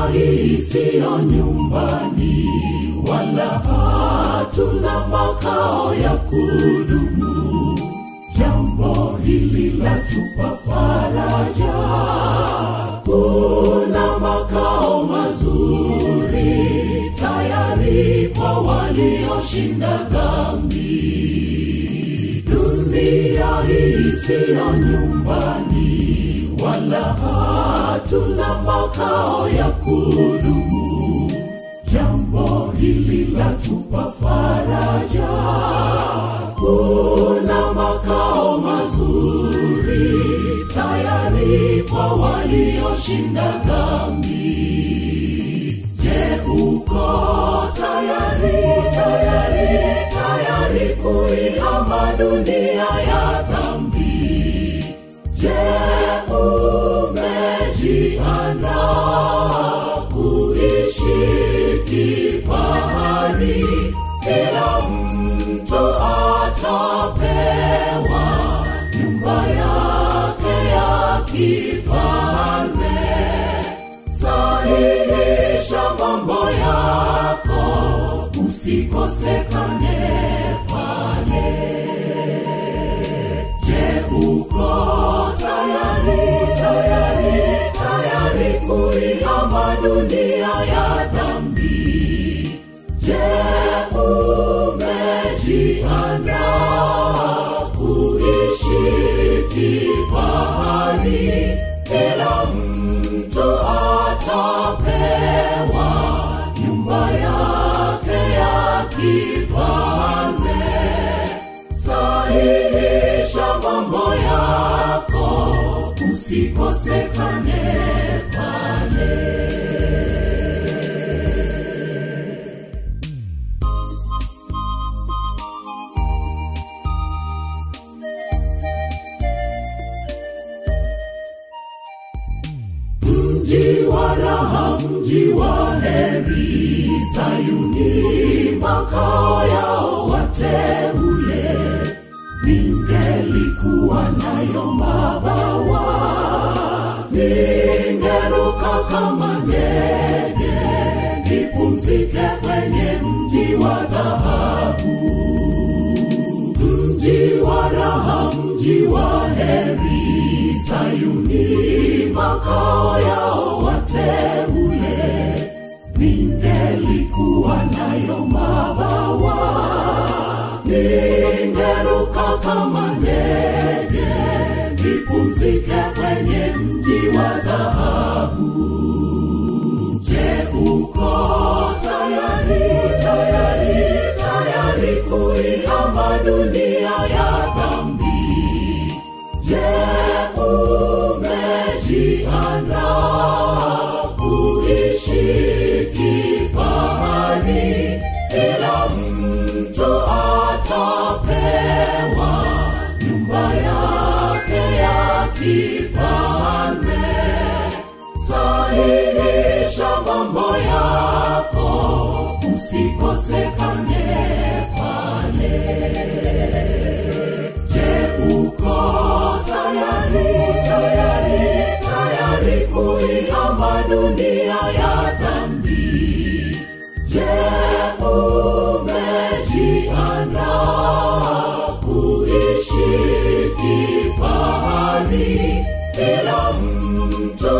hii siyo nyumbani, wala hatuna makao ya kudumu. Jambo hili latupa faraja, kuna makao mazuri tayari kwa walioshinda dhambi. Dunia hii siyo nyumbani, wala hatuna makao ya kudumu. Jambo hili latupa faraja, kuna makao mazuri tayari kwa walioshinda dhambi. Je, uko tayari, tayari, tayari kuihama dunia ya dhambi? Je, umejiandaa kuishi kifahari? Kila mtu atapewa nyumba yake ya kifalme. Sahihisha mambo yako, usikosekane pale. Je, uko tayari, tayari, tayari kuihama dunia ya dhambi? Je, umejiandaa kuishi kifahari? Kila mtu atapewa nyumba yake ya kifalme. Sahihisha mambo yako, usikosekane pale. Mji wa raha, mji wa heri, Sayuni makao yao wateule. Ningelikuwa nayo mabawa, ningeruka kama ndege, nipumzike kwenye mji wa dhahabu mji wa raha, mji wa heri, Sayuni makao yao wateule. Ningelikuwa nayo mabawa, ningeruka kama ndege, nipumzike kwenye mji wa dhahabu. Je, uko tayari, tayari, tayari kuihama dunia ya dhambi? Je, umejiandaa kuishi kifahari? Kila mtu atapewa nyumba yake ya kifalme. Sahihisha mambo yako, usikosekane pale. Je, uko tayari, tayari, tayari kuihama dunia ya dhambi? Je, umejiandaa kuishi kifahari? Kila mtu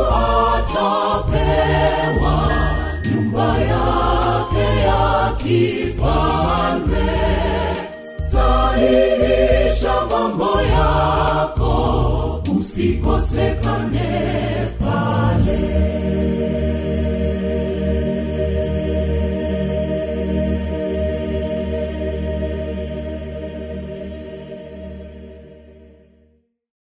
atapewa nyumba yake ya kifalme. Sahihisha mambo yako, usikosekane